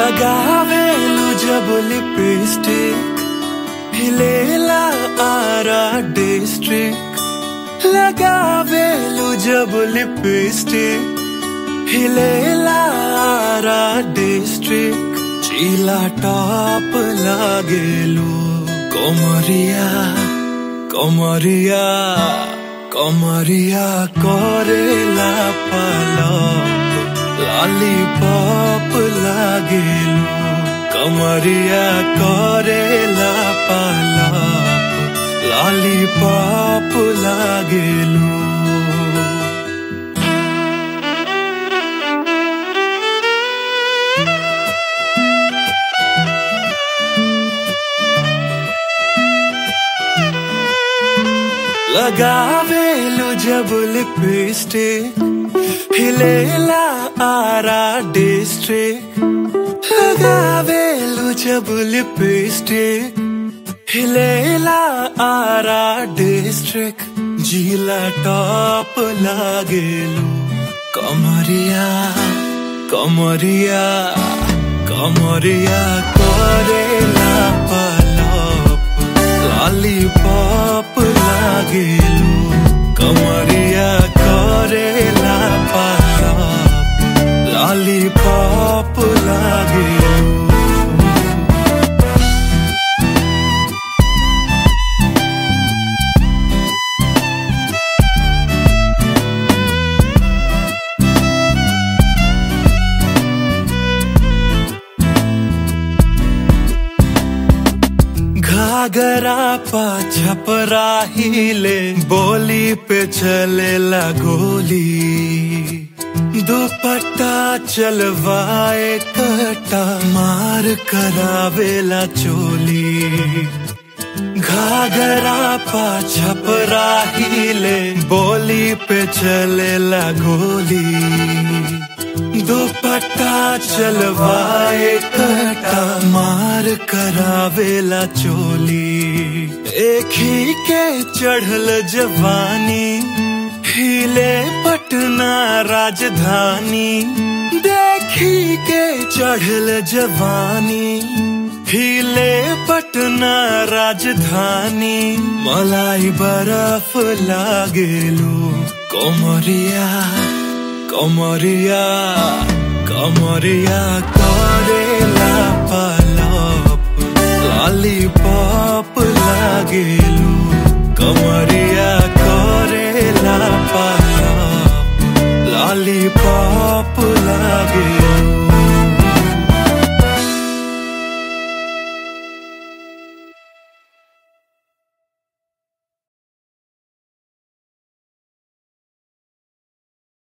लगावेलु जब लिपस्टिक हिलेला आरा डिस्ट्रिक्ट लगावेलु जब लिपस्टिक हिलेला आरा डिस्ट्रिक्ट चीला टॉप लागेलु कोमरिया कोमरिया कोमरिया करेला पलप लॉलीपॉप लागेलु कमरिया करेला पलप लॉलीपॉप लागेलु लगावेलु जब लिपस्टिक हिलेला आरा डिस्ट्रिक्ट लगावेलु जब लिपस्टिक हिलेला आरा डिस्ट्रिक्ट जिला टॉप लागेलु कमरिया कमरिया कमरिया करेला पलप लॉलीपॉप लागेलु कमरिया करेला पलप लॉलीपॉप लागेलु घाघरा पा छपरा हिले बोली पे चलेला गोली दुपट्टा चलवाए कटा मार करावेला चोली घाघरा पा छपरा हिले बोली पे चलेला गोली दुपट्टा चलवाए कटा मार करावेला चोली एक ही के चढ़ल जवानी हिले पटना राजधानी देखी के चढ़ल जवानी हिले पटना राजधानी मलाई बर्फ लागेलू कोमरिया कमरिया कमरिया करेला पलप लॉलीपॉप लागेलु कमरिया करेला पलप लॉलीपॉप लागेलु